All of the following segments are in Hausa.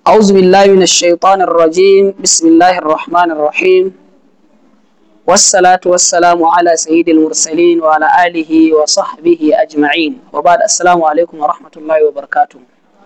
أعوذ بالله من الشيطان الرجيم بسم الله الرحمن الرحيم والصلاة والسلام على سيد المرسلين وعلى آله وصحبه أجمعين وبعد السلام عليكم ورحمة الله وبركاته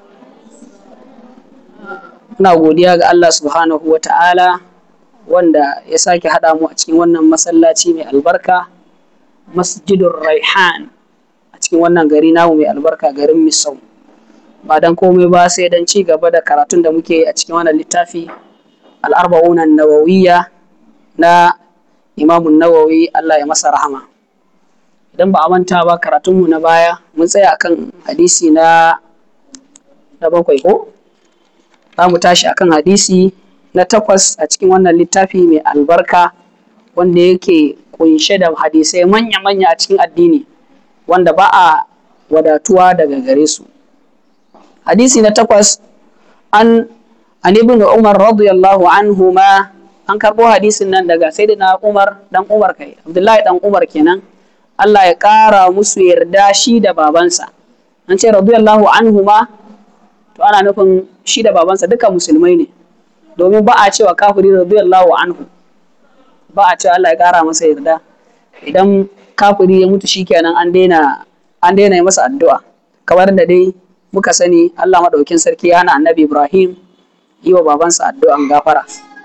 Ina godiya ga Allah subhanahu wa ta'ala wanda ya sake haɗa mu a cikin wannan masallaci mai albarka masjidun Raihan a cikin wannan gari namu mai albarka garin Misau. Ba don komai ba sai don ci gaba da karatun da muke a cikin wannan littafi al'arba'unan nawawiyya na imamun nawawi Allah ya masa rahama. Idan ba a manta ba karatunmu na baya mun tsaya akan hadisi na na bakwai ko? Za mu tashi akan hadisi na takwas a cikin wannan littafi mai albarka wanda yake kunshe da hadisai manya-manya a cikin addini wanda ba a wadatuwa daga gare su. Hadisi na takwas an an ibn Umar radiyallahu anhu ma an karɓo hadisin nan daga sayyidina Umar dan Umar kai Abdullahi dan Umar kenan Allah ya ƙara musu yarda shi da babansa an ce radiyallahu anhu ma to ana nufin shi da babansa duka musulmai ne domin ba a cewa kafiri radiyallahu anhu ba a cewa Allah ya ƙara masa yarda idan kafiri ya mutu shikenan an daina an daina masa addu'a kamar da dai muka sani Allah madaukin sarki ya hana annabi Ibrahim yi wa babansa addu'an gafara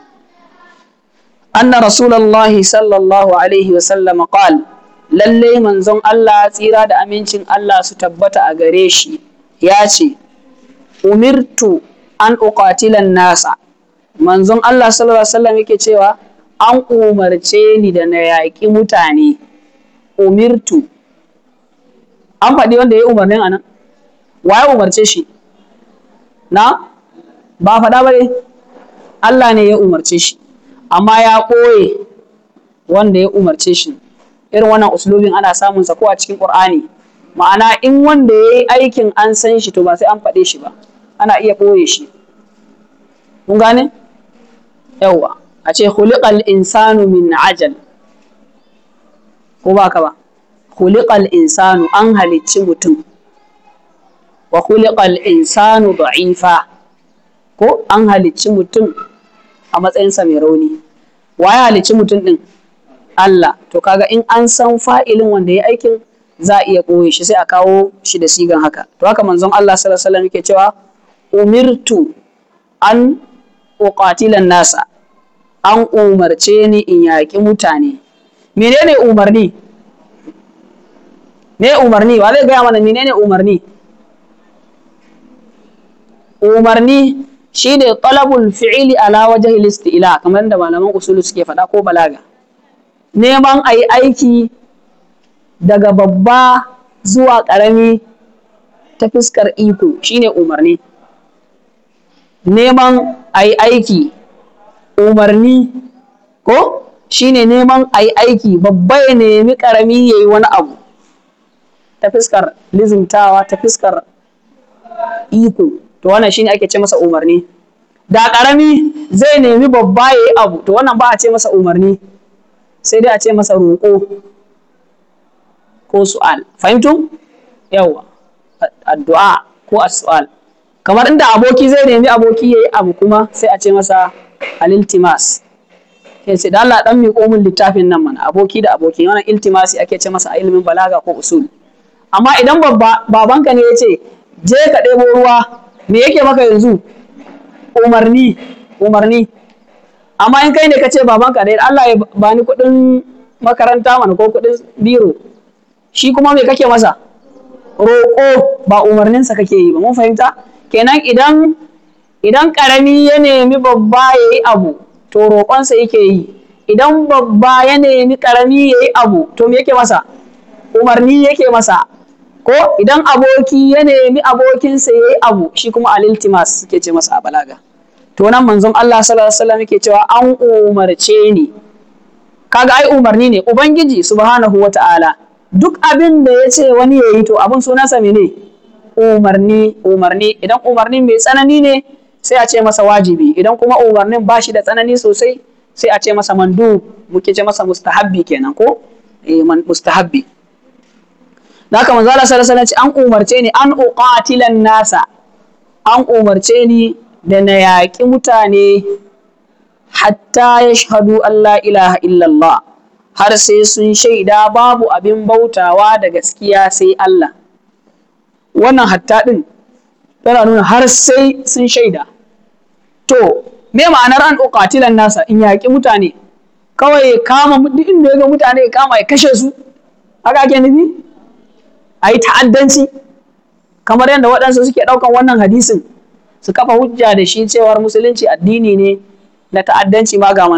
anna rasulullahi sallallahu alaihi wa sallam qal lalle manzon Allah tsira da amincin Allah su tabbata a gare shi ya ce umirtu an uqatilan nasa manzon Allah sallallahu alaihi wasallam yake cewa an umarce ni da na yaƙi mutane umirtu an faɗi wanda ya umarnin anan wa ya umarce shi na ba faɗa ba Allah ne ya umarce shi amma ya ɓoye wanda ya umarce shi irin wannan uslubin ana samun sa ko a cikin Qur'ani ma'ana in wanda ya yi aikin an san shi to ba sai an faɗe shi ba ana iya ɓoye shi kun gane yawwa a ce khuliqal insanu min ajal ko ba ka ba khuliqal insanu an halicci mutum wa khuliqal insanu da'ifa ko an halicci mutum a matsayinsa mai rauni wa ya halicci mutum din Allah to kaga in an san fa'ilin wanda ya aikin za a iya ɓoye shi sai a kawo shi da sigan haka to haka manzon Allah sallallahu alaihi wasallam yake cewa umirtu an uqatilan nasa an umarce ni in yaƙi mutane menene umarni me umarni wa zai gaya mana menene umarni umarni shi ne talabul fi'ili ala wajhi isti'la kamar da malaman usulu suke faɗa ko balaga neman a yi aiki daga babba zuwa ƙarami ta fuskar iko shine umarni neman a yi aiki umarni ko shine neman a yi aiki babba ya nemi ƙarami ya yi wani abu ta fuskar lizimtawa ta fuskar iko to wannan shine ake ce masa umarni da ƙarami zai nemi babba ya yi abu to wannan ba a ce masa umarni sai dai a ce masa roƙo ko su'al fahimtum yawa addu'a ko as-su'al kamar inda aboki zai nemi aboki yayi abu kuma sai a ce masa al-iltimas sai ce da Allah dan miƙo min littafin nan mana aboki da aboki wannan iltimasi ake ce masa a ilimin balaga ko usul amma idan babba babanka ne ya ce je ka ɗebo ruwa me yake maka yanzu umarni umarni amma in kai ne ka ce babanka ne Allah ya bani kuɗin makaranta mana ko kuɗin biro shi kuma me kake masa roƙo ba umarninsa kake yi ba mun fahimta kenan idan idan ƙarami ya nemi babba ya yi abu to roƙonsa yake yi idan babba ya nemi ƙarami ya yi abu to me yake masa umarni yake masa ko idan aboki ya nemi abokinsa ya yi abu shi kuma aliltimas suke ce masa a balaga to nan manzon Allah sallallahu alaihi wasallam yake cewa an umarce ni kaga ai umarni ne ubangiji subhanahu wata'ala duk abin da ya ce wani ya yi to abin sunansa mene umarni umarni idan umarni mai tsanani ne sai a ce masa wajibi idan kuma umarnin ba shi da tsanani sosai sai a ce masa mandu muke ce masa mustahabbi kenan ko eh mustahabbi da manzo Allah sallallahu alaihi wasallam an umarce ni an uqatilan nasa an umarce ni da na yaƙi mutane hatta ya shahadu Allah ilaha illallah har sai sun shaida babu abin bautawa da gaskiya sai Allah wannan hatta ɗin tana nuna har sai sun shaida to me ma'anar an uqatilan nasa in yaƙi mutane kawai kama duk inda ya ga mutane ya kama ya kashe su haka ake nufi a yi ta'addanci kamar yadda waɗansu suke ɗaukan wannan hadisin su kafa hujja da shi cewar musulunci addini ne na ta'addanci ma ga